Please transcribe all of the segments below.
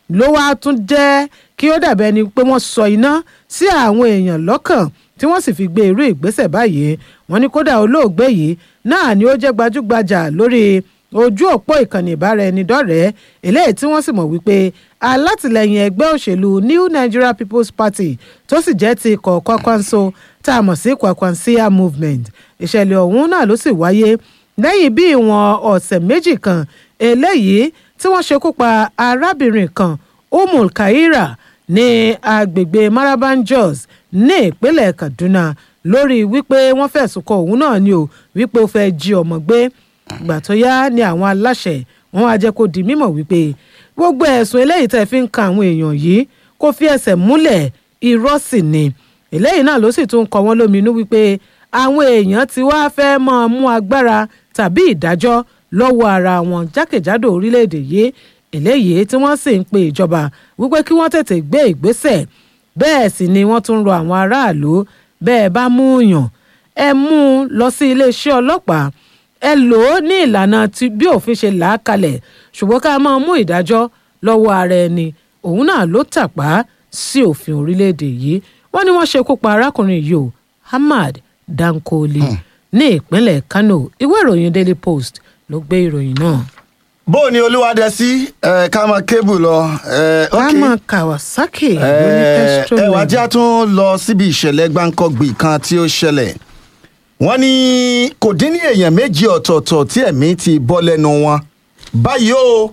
ló wá tún jẹ́ kí ó dàbẹ́ ni pé wọ́n sọ iná sí àwọn èèyàn lọ́kàn tí wọ́n sì fi gbé irú ìgbésẹ̀ báyìí wọ́n ní kódà olóògbé yìí náà ni ó jẹ́ gbajúgbajà lórí ojú òpó ìkànnì ìbáraẹnidọ́rẹ̀ẹ́ eléyìí tí wọ́n sì mọ̀ wípé alátìlẹyìn ẹgbẹ́ òṣèlú New Nigeria People's Party tó sì jẹ́ ti ikọ̀ Kwakwanso tá a mọ̀ sí Kwakwansia Movement ìṣẹ̀lẹ̀ ọ̀hún náà ló sì wáyé lẹ́yìn bí ìwọ̀n ọ̀sẹ̀ méjì kan eléyìí tí wọ́n ṣekú pa arábìnrin kan Umul Kaira ní agbègbè Maraban Jos ní ìpínlẹ̀ Kaduna lórí wípé wọ́n fẹ̀sùn kọ òun náà ni o wípé ó fẹ́ jí ọmọ gbé ìgbà tó yá ni àwọn aláṣẹ wọn á jẹ́ kó di mímọ̀ wípé gbogbo ẹ̀sùn eléyìí tẹ́ fi ń kan àwọn èèyàn yìí kó fi ẹsẹ̀ múlẹ̀ irọ́ sì ni eléyìí náà ló sì tún kọ wọ́n lóminú wípé àwọn èèyàn ti wá fẹ́ máa mú agbára tàbí ìdájọ́ lọ́wọ́ ara wọn jákèjádò orílẹ̀-èdè yìí eléyìí tí wọ́n sì ń pe ìjọba wípé kí wọ́n tètè gbé ìgbésẹ̀ bẹ́ẹ̀ sì ni wọ́n tún rọ àwọn aráàlú bẹ́ẹ̀ bá mú yàn ẹ mú un lọ sí iléeṣẹ́ ọlọ́pàá ẹ lò ó ní ìlànà tí bí òfin ṣe là á kalẹ̀ ṣùgbọ́n ká máa mú ìdájọ́ lọ́wọ́ ara ẹni òun náà ló tàpá sí òfin orílẹ̀-èdè yìí wọ́n ní wọ́n ṣekú pa arákùnrin yìí o Ahmad Dankoli ní ìpínlẹ̀ Kano ìwé ìròyìn Daily Post ló gbé ìròyìn náà. bó o ní olúwadẹ sí ẹ ká máa kébù lọ ẹ ok Kama Kawasaki lórí ẹ Pestrol ẹ wá jẹ́ tún lọ síbi ìṣẹ̀lẹ̀ gbáǹkọ́gbì kan tí ó ṣẹlẹ̀ wọ́n ní kò dín ní èèyàn méjì ọ̀tọ̀ọ̀tọ̀ tí ẹ̀mí ti bọ́ lẹ́nu wọn báyìí o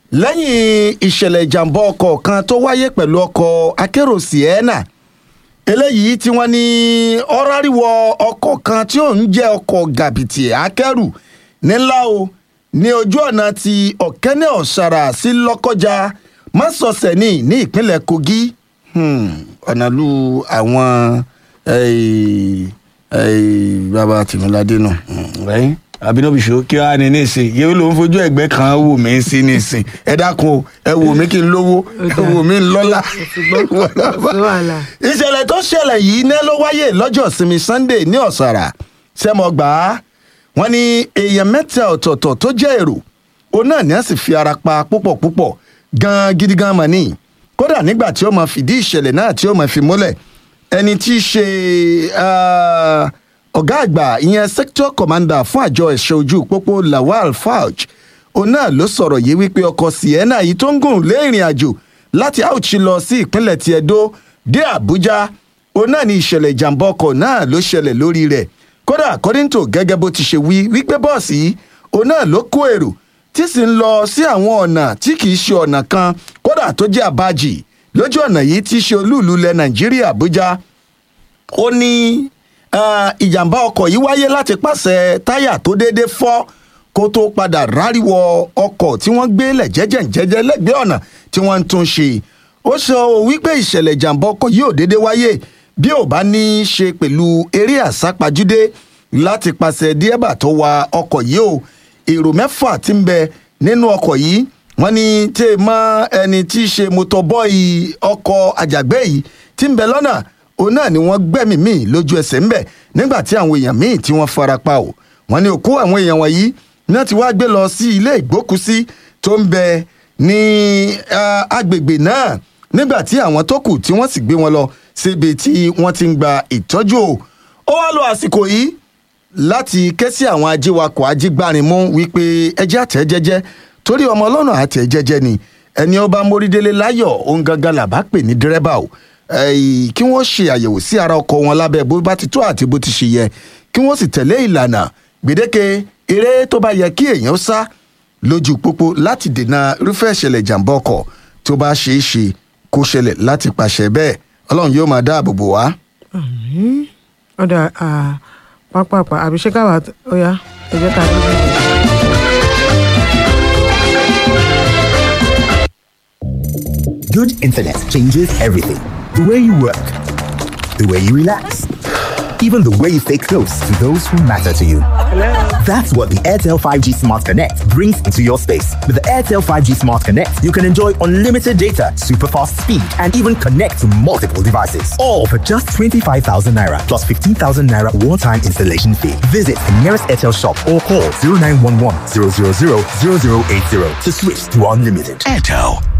lẹ́yìn ìṣẹ̀lẹ̀ ìjàmbá ọkọ̀ kan tó wáyé pẹ̀lú ọkọ̀ akérò Sienna eléyìí tí wọ́n ní ọ̀ráríwọ̀ ọkọ̀ kan tí ó ń jẹ́ ọkọ̀ gàbìtì akẹ́rù nílá o ní ojú ọ̀nà ti ọ̀kẹ́nẹ́ ọ̀sára sí lọ́kọ́já mọ́sọ̀ọ̀sẹ̀ ní ní ìpínlẹ̀ Kogi Hmm, ọ̀nà lu àwọn eh, eh, bàbá tìmúládé nù rẹ́yìn àbínúbìṣó kí wàá ní nísìn yẹ́wò ló ń fojú ẹ̀gbẹ́ kan wò mí sí nísìn ẹ dákun o ẹ wò mí kí n lówó ẹ wò mí lọ́lá. wàhálà. ìṣẹ̀lẹ̀ tó ṣẹlẹ̀ yìí ní ló wáyé lọ́jọ́ ìsinmi Sunday ní ọ̀sàrà sẹ́mọ̀gbà wọ́n ní èèyàn mẹ́ta ọ̀tọ̀ọ̀tọ̀ tó jẹ́ èrò òun náà ní a sì fi ara pa púpọ̀ púpọ̀ gan gidi gan mọ̀ ní kódà nígbà tí ó máa fìdí ìṣẹ̀lẹ̀ náà tí ó máa fi múlẹ̀ ẹni tí í ṣe ah, ọ̀gá àgbà ìyẹn sector commander fún àjọ ẹ̀ṣọ́ ojú pópó Lawal Fauj òun náà ló sọ̀rọ̀ yìí wípé ọkọ̀ Sienna yìí tó ń gùn lé ìrìn àjò láti Auchi lọ sí ìpínlẹ̀ ti Edo dé Àbújá òun náà ní ìṣẹ̀lẹ̀ ìjàmbá ọkọ̀ náà ló ṣẹlẹ̀ lórí rẹ̀ kódà according to gẹ́gẹ́ bó ti ṣe wí wípé bọ́ọ̀sì yìí òun náà ló kó èrò tí sì ń lọ sí àwọn ọ̀nà tí kì í ṣe ọ̀nà kan kódà tó jẹ́ àbájì lójú ọ̀nà yìí tí í ṣe olúùlú ilẹ̀ Nàìjíríà Àbújá ó ní ah, ìjàmbá ọkọ̀ yìí wáyé láti pàṣẹ táyà tó déédéé fọ́ kó tó padà ráríwọ ọkọ̀ tí wọ́n gbé lẹ̀ jẹ́jẹ́jẹ́jẹ́ lẹ́gbẹ̀ẹ́ ọ̀nà tí wọ́n ń tún ṣe ó sọ wípé ìṣẹ̀lẹ̀ ìjàmbá ọkọ̀ yìí ò déédéé wáyé bí ò bá ní í ṣe pẹ̀lú eré àsápajúdé láti pàṣẹ díẹ̀bà tó wa ọkọ̀ yìí o èrò mẹ́fà tí ń bẹ nínú ọkọ̀ yìí wọ́n ní tẹ́ ẹ mọ́ ẹni tí í ṣe mọ́tọ́bọ́ì ọkọ̀ àjàgbé yìí tí ń bẹ lọ́nà òun náà ni wọ́n gbẹ́mìí míì lójú ẹsẹ̀ ńbẹ̀ nígbà tí àwọn èèyàn míì tí wọ́n fara pa o wọ́n ní òkú àwọn èèyàn wọ̀nyí náà ti wá gbé lọ sí ilé ìgbókùsí tó ń bẹ ní ah, agbègbè náà nígbà tí àwọn tó kù tí wọ́n sì gbé wọn lọ síbi tí wọ́n ti ń gba ìtọ́jú o ó wá lo àsìkò yìí láti ké sí àwọn ajíwakọ̀ ajígbárinmú wípé ẹjẹ́ àtẹ́ jẹ́jẹ́ torí ọmọ ọlọ́nà àtẹ́ jẹ́jẹ́ ni ẹni ọba mórídélé láyọ̀ òun gangan làbá pè ní dírẹ́bà o ẹ̀yì kí wọ́n ṣe àyẹ̀wò sí ara ọkọ̀ wọn lábẹ́ bó bá ti tó àti bó ti ṣe yẹ kí wọ́n sì tẹ̀lé ìlànà gbèdéke eré tó bá yẹ kí èèyàn sá lójú pópó láti dènà irúfẹ́ ìṣẹ̀lẹ̀ ìjàmbá ọkọ̀ tó bá ṣeé ṣe kó ṣẹlẹ̀ láti pàṣẹ bẹ́ẹ̀ ọlọ́run yóò máa dáàbò bò wá. ọ̀dà pápápá àbí ṣé káwá ó yá ẹ jẹ́ ká dé. Good internet changes everything. The way you work, the way you relax, even the way you stay close to those who matter to you. That's what the Airtel 5G Smart Connect brings into your space. With the Airtel 5G Smart Connect, you can enjoy unlimited data, super fast speed, and even connect to multiple devices. All for just 25,000 naira plus 15,000 naira one time installation fee. Visit the nearest Airtel shop or call 0911 000 0080 to switch to unlimited. Airtel.